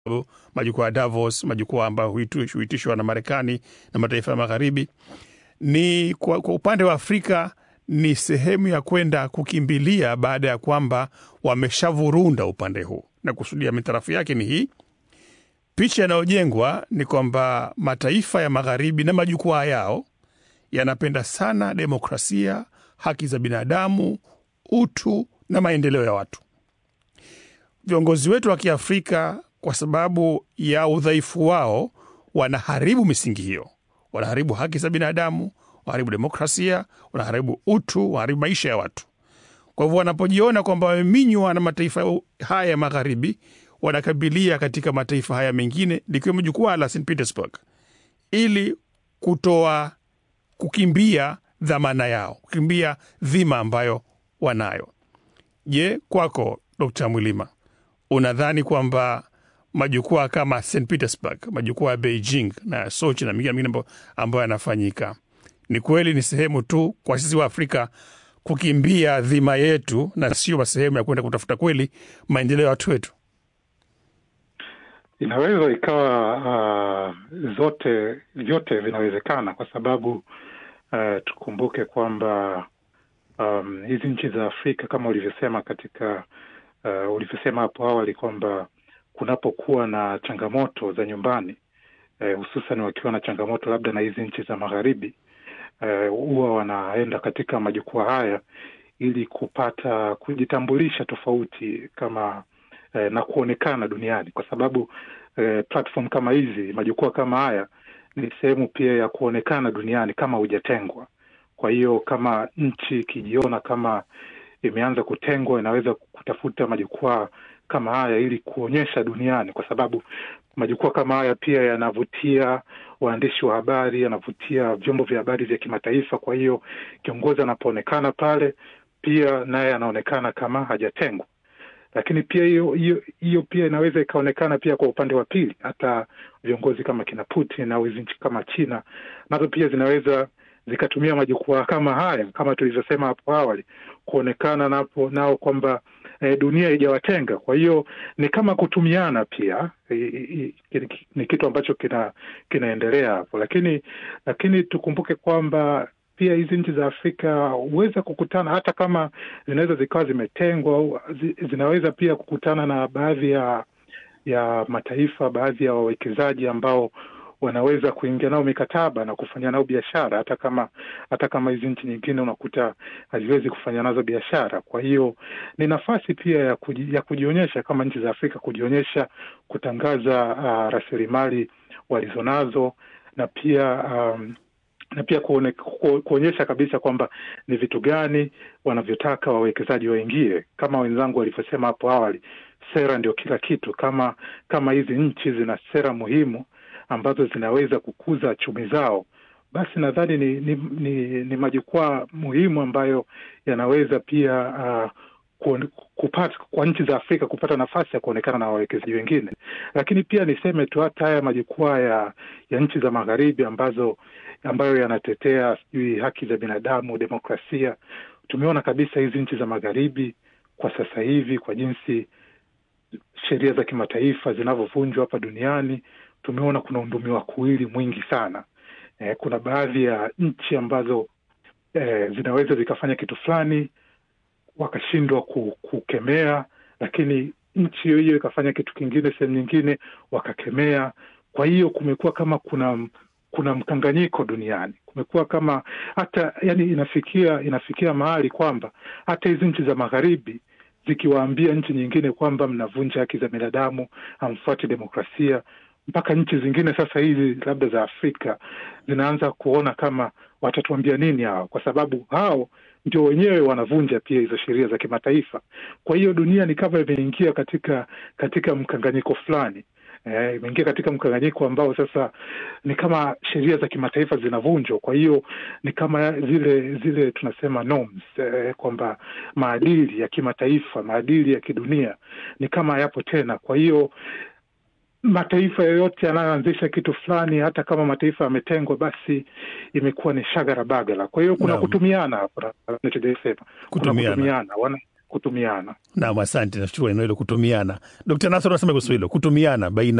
majukwaa ya Davos, majukwaa ambayo huitishwa na Marekani na mataifa ya Magharibi. Ni kwa, kwa upande wa Afrika ni sehemu ya kwenda kukimbilia baada ya kwamba wameshavurunda upande huu, na kusudia mitarafu yake ni hii. Picha inayojengwa ni kwamba mataifa ya Magharibi na majukwaa yao yanapenda sana demokrasia, haki za binadamu, utu na maendeleo ya watu. Viongozi wetu wa Kiafrika, kwa sababu ya udhaifu wao, wanaharibu misingi hiyo, wanaharibu haki za binadamu, wanaharibu demokrasia, wanaharibu utu, wanaharibu maisha ya watu. Kwa hivyo wanapojiona kwamba wameminywa na mataifa haya ya Magharibi, wanakabilia katika mataifa haya mengine likiwemo jukwaa la St Petersburg ili kutoa kukimbia dhamana yao, kukimbia dhima ambayo wanayo. Je, kwako Dkt. Mwilima, unadhani kwamba majukwaa kama St Petersburg, majukwaa ya Beijing na Sochi na mengine mengine ambayo yanafanyika ni kweli ni sehemu tu kwa sisi wa Afrika kukimbia dhima yetu na sio sehemu ya kwenda kutafuta kweli maendeleo ya watu wetu? Inaweza ikawa uh, zote vyote vinawezekana kwa sababu uh, tukumbuke kwamba um, hizi nchi za Afrika kama ulivyosema katika uh, ulivyosema hapo awali kwamba kunapokuwa na changamoto za nyumbani uh, hususan wakiwa na changamoto labda na hizi nchi za magharibi huwa uh, wanaenda katika majukwaa haya ili kupata kujitambulisha tofauti kama eh, na kuonekana duniani kwa sababu eh, platform kama hizi majukwaa kama haya ni sehemu pia ya kuonekana duniani kama hujatengwa. Kwa hiyo kama nchi ikijiona kama imeanza kutengwa, inaweza kutafuta majukwaa kama haya ili kuonyesha duniani, kwa sababu majukwaa kama haya pia yanavutia waandishi wa habari, yanavutia vyombo vya habari vya kimataifa. Kwa hiyo kiongozi anapoonekana pale, pia naye anaonekana kama hajatengwa lakini pia hiyo hiyo hiyo pia inaweza ikaonekana pia kwa upande wa pili. Hata viongozi kama kina Putin au hizi nchi kama China nazo pia zinaweza zikatumia majukwaa kama haya, kama tulivyosema hapo awali, kuonekana napo nao kwamba e, dunia haijawatenga. Kwa hiyo ni kama kutumiana pia e, e, ni kitu ambacho kina kinaendelea hapo, lakini lakini tukumbuke kwamba pia hizi nchi za Afrika huweza kukutana hata kama zinaweza zikawa zimetengwa au zinaweza pia kukutana na baadhi ya ya mataifa, baadhi ya wawekezaji ambao wanaweza kuingia nao mikataba na kufanya nao biashara, hata kama hata kama hizi nchi nyingine unakuta haziwezi kufanya nazo biashara. Kwa hiyo ni nafasi pia ya, kuji, ya kujionyesha kama nchi za Afrika kujionyesha, kutangaza uh, rasilimali walizonazo na pia um, na pia kuone, ku, kuonyesha kabisa kwamba ni vitu gani wanavyotaka wawekezaji waingie. Kama wenzangu walivyosema hapo awali, sera ndio kila kitu. Kama kama hizi nchi zina sera muhimu ambazo zinaweza kukuza chumi zao, basi nadhani ni, ni, ni, ni majukwaa muhimu ambayo yanaweza pia uh, kupata kwa nchi za Afrika kupata nafasi ya kuonekana na wawekezaji wengine. Lakini pia niseme tu hata haya majukwaa ya, ya nchi za magharibi ambazo ambayo yanatetea sijui haki za binadamu, demokrasia, tumeona kabisa hizi nchi za magharibi kwa sasa hivi, kwa jinsi sheria za kimataifa zinavyovunjwa hapa duniani, tumeona kuna undumiwa kuwili mwingi sana. Eh, kuna baadhi ya nchi ambazo eh, zinaweza zikafanya kitu fulani wakashindwa kukemea, lakini nchi hiyo hiyo ikafanya kitu kingine sehemu nyingine wakakemea. Kwa hiyo kumekuwa kama kuna kuna mkanganyiko duniani, kumekuwa kama hata yani, inafikia inafikia mahali kwamba hata hizi nchi za magharibi zikiwaambia nchi nyingine kwamba mnavunja haki za binadamu, hamfuati demokrasia, mpaka nchi zingine sasa hizi labda za Afrika zinaanza kuona kama watatuambia nini hao, kwa sababu hao ndio wenyewe wanavunja pia hizo sheria za kimataifa. Kwa hiyo dunia ni kama imeingia katika katika mkanganyiko fulani eh, imeingia katika mkanganyiko ambao sasa ni kama sheria za kimataifa zinavunjwa. Kwa hiyo ni kama zile zile tunasema norms eh, kwamba maadili ya kimataifa, maadili ya kidunia ni kama yapo tena. Kwa hiyo mataifa yoyote yanayoanzisha kitu fulani, hata kama mataifa yametengwa, basi imekuwa ni shagara bagala. Kwa hiyo kuna Naam. kutumiana, kuna nachojasema kuna Kutumiana. kutumiana. Wana, kutumiana. Naam, asante. Nashukuru eneo hilo kutumiana. Dkt. Nasr anasema kuhusu hilo kutumiana baina